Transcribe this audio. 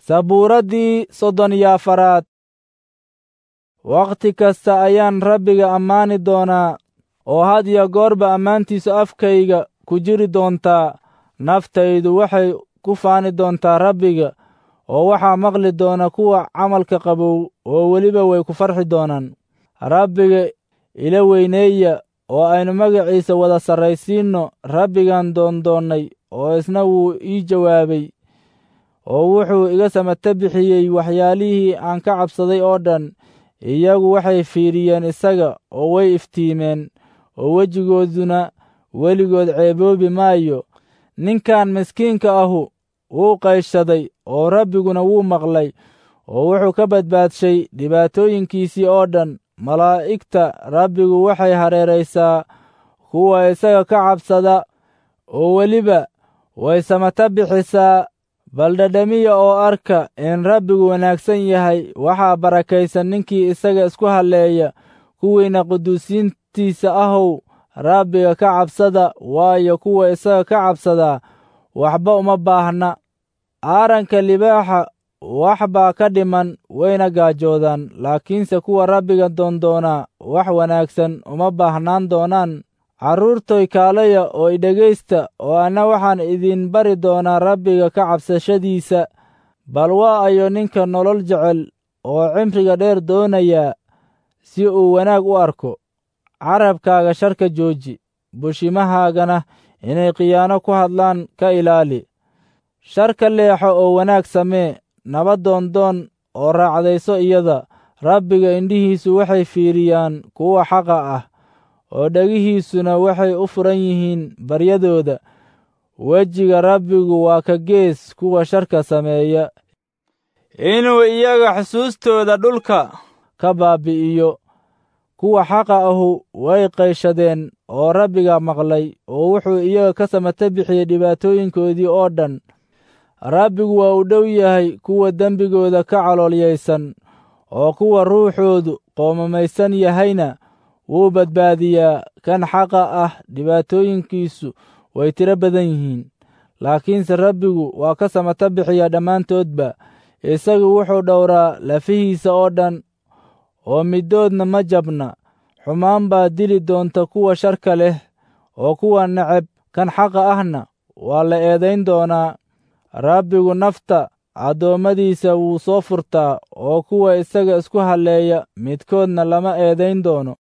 sabuuraddii soddon iyo afaraad wakhti kasta ayaan rabbiga ammaani doonaa oo had iyo goorba ammaantiisu afkayga ku jiri doontaa naftaydu waxay ku faani doontaa rabbiga oo waxaa maqli doona kuwa camalka qabow oo weliba way ku farxi doonaan rabbiga ila weyneeya oo aynu magaciisa wada sarraysiinno rabbigaan doondoonnay oo isna wuu ii jawaabay oo wuxuu iga samata bixiyey waxyaalihii aan ka cabsaday oo dhan iyagu waxay fiiriyeen isaga oo way iftiimeen oo wejigooduna weligood ceeboobi maayo ninkan miskiinka ahu wuu qayshaday oo rabbiguna wuu maqlay oo wuxuu ka badbaadshay dhibaatooyinkiisii oo dhan malaa'igta rabbigu waxay hareeraysaa kuwa isaga ka cabsada oo weliba way samata bixisaa bal dhadhamiya oo arka in rabbigu wanaagsan yahay waxaa barakaysan ninkii isaga isku halleeya kuwiina quduusiintiisa ahow rabbiga ka cabsada waayo kuwa isaga ka cabsadaa waxba uma baahna aaranka libaaxa wax baa ka dhiman wayna gaajoodaan laakiinse kuwa rabbiga doondoonaa wax wanaagsan uma baahnaan doonaan carruurtoy kaalaya oo idhegaysta oo anna waxaan idin bari doonaa rabbiga ka cabsashadiisa bal waa ayo ninka nolol jecel oo cimriga dheer doonayaa si uu wanaag u arko carabkaaga sharka jooji bushimahaagana inay khiyaano ku hadlaan ka ilaali shar ka leexo oo wanaag samee nabad doondoon oo raacdayso iyada rabbiga indhihiisu waxay fiiriyaan kuwa xaqa ah oo dhegihiisuna waxay u furan yihiin baryadooda wejiga rabbigu waa ka gees kuwa sharka sameeya inuu iyaga xusuustooda dhulka ka baabi'iyo kuwa xaqa ahu way qayshadeen oo rabbiga maqlay oo wuxuu iyaga ka samata bixiyey dhibaatooyinkoodii oo dhan rabbigu waa u dhow yahay kuwa dembigooda ka caloolyaysan oo kuwa ruuxoodu qoomamaysan yahayna wuu badbaadiyaa kan xaqa ah dhibaatooyinkiisu way tiro badan yihiin laakiinse rabbigu waa ka samata bixiyaa dhammaantoodba isagu wuxuu dhowraa lafihiisa oo dhan oo middoodna ma jabna xumaan baa dili doonta kuwa sharka leh oo kuwa neceb kan xaqa ahna waa la eedayn doonaa rabbigu nafta addoommadiisa wuu soo furtaa oo kuwa isaga isku halleeya midkoodna lama eedayn doono